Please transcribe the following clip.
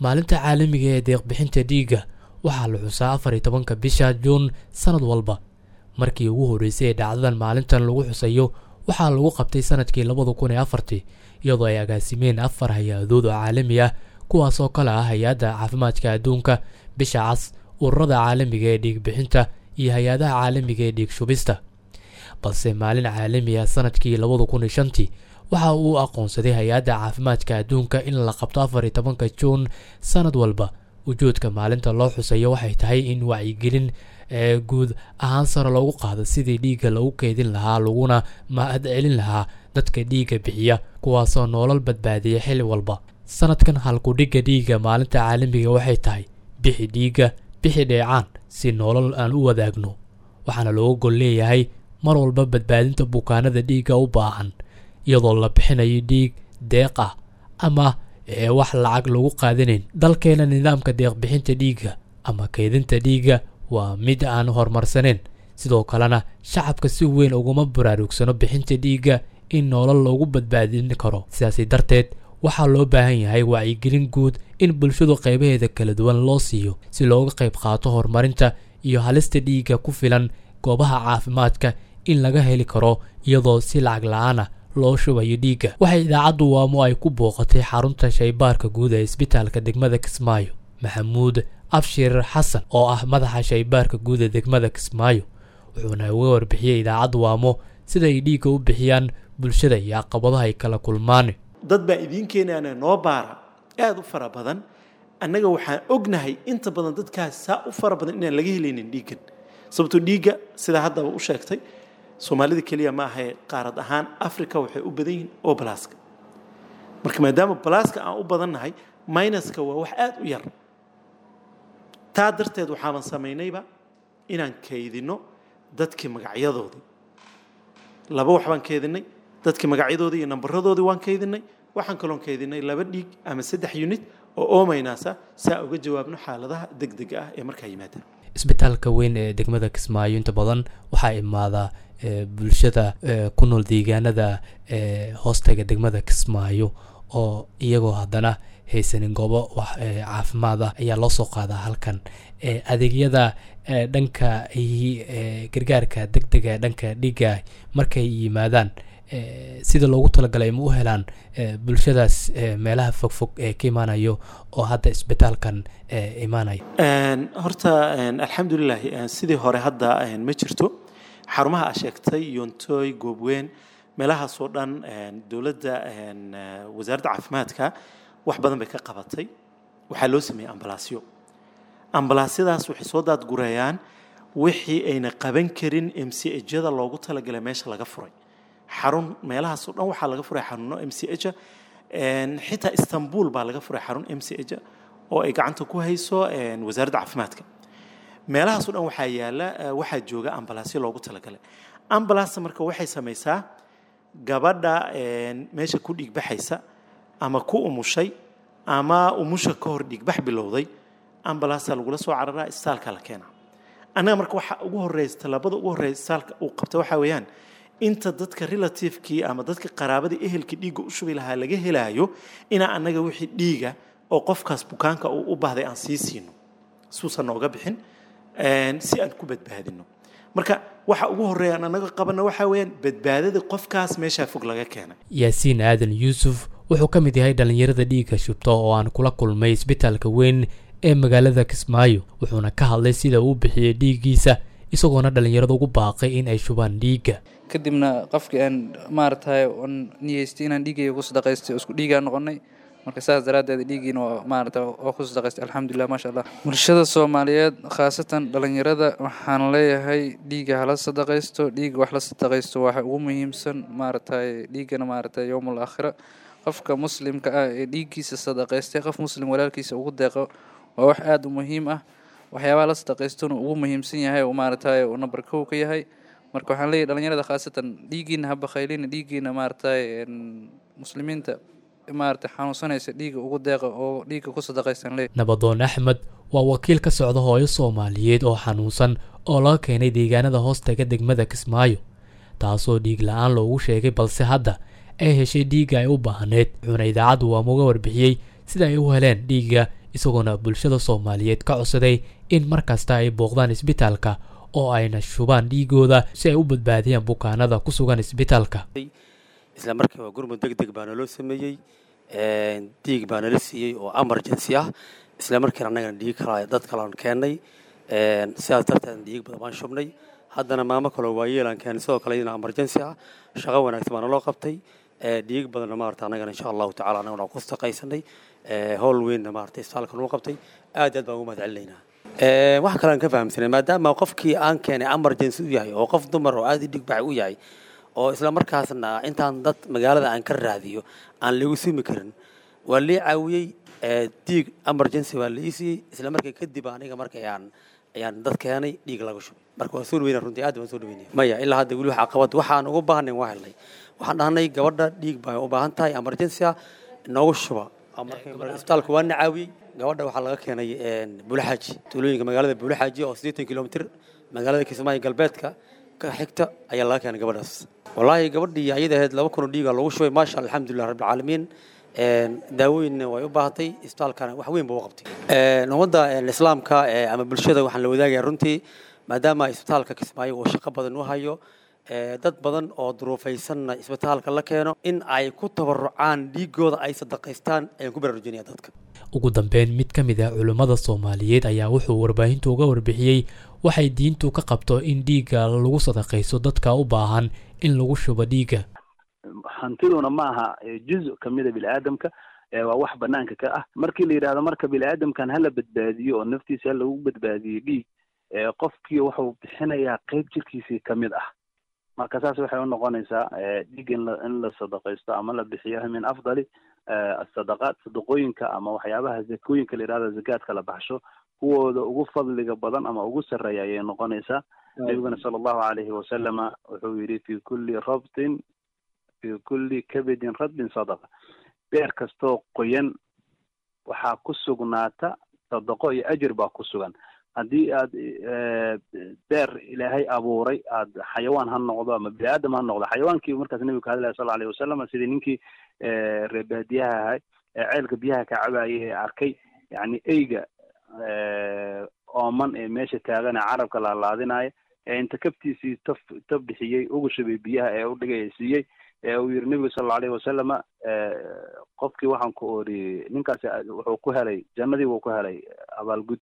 maalinta caalamiga ee deeqbixinta dhiigga waxaa la xusaa afar iyo tobanka bisha juun sannad walba markii ugu horreysay ee dhacdadan maalintan lagu xusayo waxaa lagu qabtay sanadkii labada kun iyo afartii iyadoo ay agaasimeen afar hay-adood oo caalami ah kuwaasoo kale ah hay-adda caafimaadka adduunka bisha cas ururada caalamiga ee dhiigbixinta iyo hay-adaha caalamiga ee dhiig shubista balse maalin caalami ah sanadkii labada kun iyo shantii waxa uu aqoonsaday hay-adda caafimaadka adduunka in la qabto afar iyo tobanka juun sanad walba ujoodka maalinta loo xusayo waxay tahay in wacyigelin ee guud ahaan sare loogu qaado sidii dhiigga lagu keydin lahaa laguna mahad celin lahaa dadka dhiigga bixiya kuwaasoo noolal badbaadiya xilli walba sanadkan halkudhigga dhiigga maalinta caalamiga waxay tahay bixi dhiigga bixi dheecaan si noolal aan u wadaagno waxaana looga gol leeyahay mar walba badbaadinta bukaanada dhiigga u baahan iyadoo la bixinayo dhiig deeq ah ama ee wax lacag lagu qaadanayn dalkeena nidaamka deeqbixinta dhiigga ama keydinta dhiigga waa mid aan horumarsaneyn sidoo kalena shacabka si weyn uguma baraarugsano bixinta dhiigga in noolal loogu badbaadin karo sidaasi darteed waxaa loo baahan yahay wacyigelin guud in bulshadu qaybaheeda kala duwan loo siiyo si looga qayb qaato horumarinta iyo halista dhiigga ku filan goobaha caafimaadka in laga heli karo iyadoo si lacag la-aana loo shubayo dhiigga waxay idaacaddu waamo ay ku booqatay xarunta shaybaarka guud ee isbitaalka degmada kismaayo maxamuud abshir xasan oo ah madaxa shaybaarka guud ee degmada kismaayo wuxuuna uga warbixiyey idaacaddu waamo sida ay dhiigga u bixiyaan bulshada iyo caqabadaha ay kala kulmaan dad baa idiin keenaana noo baara aada u fara badan annaga waxaan ognahay inta badan dadkaas saa u fara badan inaan laga helaynin dhiiggan sababtoo dhiigga sidaa haddaba u sheegtay soomaalida keliya ma ahae qaarad ahaan africa waxay u badan yihiin oo balaaska marka maadaama balaaska aan u badannahay minuska waa wax aada u yar taa darteed waxaaban samaynayba inaan kaydinno dadkii magacyadoodii laba wax baan kaydinay dadkii magacyadoodii iyo nambaradoodii waan kaydinay waxaan kaloon kaydinay laba dhiig ama saddex unit oo oomaynaasa saa uga jawaabno xaaladaha degdega ah ee markaa yimaadaan isbitaalka weyn ee degmada kismaayo inta badan waxaa imaadaa bulshada ku nool deegaanada hoostaga degmada kismaayo oo iyagoo haddana haysanin goobo wax caafimaad ah ayaa loo soo qaadaa halkan adeegyada dhanka gargaarka deg dega dhanka dhiigga markay yimaadaan sida loogu talagalay ma u helaan bulshadaas meelaha fogfog ee ka imaanayo oo hadda isbitaalkan imaanaya horta alxamdulilahi sidii hore hadda ma jirto xarumaha a sheegtay yontoy goobweyn meelahaasoo dhan dowladda wasaaradda caafimaadka wax badan bay ka qabatay waxaa loo sameeyey ambalaasyo ambalaasyadaas waxay soo daadgureeyaan wixii ayna qaban karin m c hjyada loogu talagalay meesha laga furay xarun meelahaasoo dhan waxaa laga furay xaruno m c h xitaa istanbul baa laga furay xarun m c h oo ay gacanta ku hayso wasaaradda caafimaadka meelahaasoo dhan waxaa yaala waxaa jooga ambalaasyo loogu talagalay ambalaasta marka waxay samaysaa gabadha meesha ku dhiigbaxaysa ama ku umushay ama umusha ka hor dhiigbax bilowday ambalaasta lagula soo cararaa isbitaalka la keenaa annaga marka waxa ugu horeysa tallaabada ugu horeysa isbitaalka uu qabta waxaa weeyaan inta dadka relativekii ama dadka qaraabadii ehelkii dhiigga u shubi lahaa laga helaayo inaa annaga wixii dhiiga oo qofkaas bukaanka uu u baahday aan sii siino suusan nooga bixin si aan ku badbaadino marka waxa ugu horeeya aan annaga qabana waxaa weeyaan badbaadada qofkaas meeshaa fog laga keenay yaasiin aadan yuusuf wuxuu ka mid yahay dhallinyarada dhiigga shubta oo aan kula kulmay isbitaalka weyn ee magaalada kismaayo wuxuuna ka hadlay sida uu bixiyey dhiiggiisa isagoona dhallinyarada ugu baaqay in ay shubaan dhiigga kadibna qofkii aan maaragtay on niyeystay inaan dhiiggayga ku sadaqaystay oo isku dhiigaa noqonay marka saas daraaddeed dhiiggiina waa maarata oo ku sadaqaystay alxamdulilah maasha allah bulshada soomaaliyeed khaasatan dhallinyarada waxaan leeyahay dhiigga hala sadaqaysto dhiigga wax la sadaqaysto waxa ugu muhiimsan maaragtay dhiiggana maaragtay yowmul aakhira qofka muslimka ah ee dhiiggiisa sadaqaystay qof muslim walaalkiisa ugu deeqo waa wax aada u muhiim ah waxyaabaha la sadaqaystona ugu muhiimsan yahay oo maaragtay uu number kow ka yahay marka waxaan leeyahy dhalinyarada khaasatan dhiiggiina ha bakhaylina dhiiggiina maaragtay muslimiinta maaragtay xanuunsanaysa dhiigga ugu deeqa oo dhiigga ku sadaqaysan leeyahy nabadoon axmed waa wakiil ka socda hooyo soomaaliyeed oo xanuunsan oo laga keenay deegaanada hoostaga degmada kismaayo taasoo dhiig la-aan loogu sheegay balse hadda ay heshay dhiigga ay u baahneed wuxuuna idaacaddu waamuga warbixiyey sida ay u heleen dhiigga isagoona bulshada soomaaliyeed ka codsaday in mar kasta ay booqdaan isbitaalka oo ayna shubaan dhiigooda si ay u badbaadiyaan bukaanada ku sugan isbitaalka isla markii waa gurmud deg deg baa naloo sameeyey dhiig baa nala siiyey oo emergency ah isla markiina annagana dhiig kala dad kalean keennay sidaas darteed dhiig badan baan shubnay haddana maamo kaloo waayeelaan keenay sidoo kale iyadana emergency ah shaqo wanaagsan baa naloo qabtay dhiig badanna maarata annagana insha allahu tacala annagana ku shaqaysanay howl weynna maarata isbitaalka noo qabtay aad aad baan ugu mahad celinaynaa wax kale aan ka fahamsanay maadaama qofkii aan keenay emergency u yahay oo qof dumar oo aad i dhig baxay u yahay oo isla markaasna intaan dad magaalada aan ka raadiyo aan lagu simi karin waa lii caawiyey dhiig emergency waa la ii siiyey isla markii kadib aniga marka ayaan ayaan dad keenay dhiig laga shubay marka waa soo dhaweyna runtii aad baan soo dhaweynaya maya ilaa hadda weli waxa qabad waxaan ugu baahnayn waa helnay waxaan dhahnay gabadha dhiig baa u baahan tahay emergency ah noogu shuba isbitaalka waa na caawiyey gabadha waxaa laga keenay buulaxaaji tuulooyinka magaalada buulaxaaji oo siddeetan kilomitr magaalada kismaayo galbeedka ka xigta ayaa laga keenay gabadhaas wallaahi gabadhii ayada ahayd laba kun oo dhiiga lagu shubay maasha allah alxamdulilah rabbilcaalamiin daawooyinna way u baahatay isbitaalkana wax weyn ba u qabtay ummadda islaamka ama bulshada waxaan la wadaagaya runtii maadaama isbitaalka kismaayo uu shaqo badan u hayo dad badan oo duruufaysanna isbitaalka la keeno in ay ku tabarucaan dhiigooda ay sadaqaystaan ayaan ku baraarujinaya dadka ugu dambeyn mid ka mid ah culimmada soomaaliyeed ayaa wuxuu warbaahintu uga warbixiyey waxay diintu ka qabto in dhiigga lagu sadaqayso dadka u baahan in lagu shubo dhiigga hantiduna ma aha juz kamida biniaadamka waa wax banaanka ka ah markii la yidhahdo marka biniaadamkan hala badbaadiyo oo naftiisa ha lagu badbaadiyo dhiig qofkii wuxuu bixinayaa qeyb jirkiisii kamid ah marka saas waxay u noqonaysaa dhiig in la in la sadaqaysto ama la bixiyo min afdali asadaqaat sadaqooyinka ama waxyaabaha zakooyinka la yidhahdo zakaadka la baxsho kuwooda ugu fadliga badan ama ugu sarreeya ayay noqonaysaa nabiguna sala allahu alayhi wasalama wuxuu yidhi fi kulli rabtin fi kulli kabidin radbin sadaqa beer kastoo qoyan waxaa ku sugnaata sadaqo iyo ajir baa ku sugan haddii aad beer ilaahay abuuray aad xayawaan ha noqdo ama bini aadam ha noqdo xayawaankii markaas nebigu ka hadlaya sal alayh wasalam sidii ninkii reebaadiyaha ahay ee ceelka biyaha ka cabayay ee arkay yani eyga ooman ee meesha taagan ee carabka laalaadinaya ee inta kabtiisii taf taf bixiyey ugu shubay biyaha ee u dhigay siiyey ee uu yiri nebigu sal alayhi wasalama qofkii waxaan ku oriyey ninkaasi wuxuu ku helay jannadii wuu ku helay abaalgud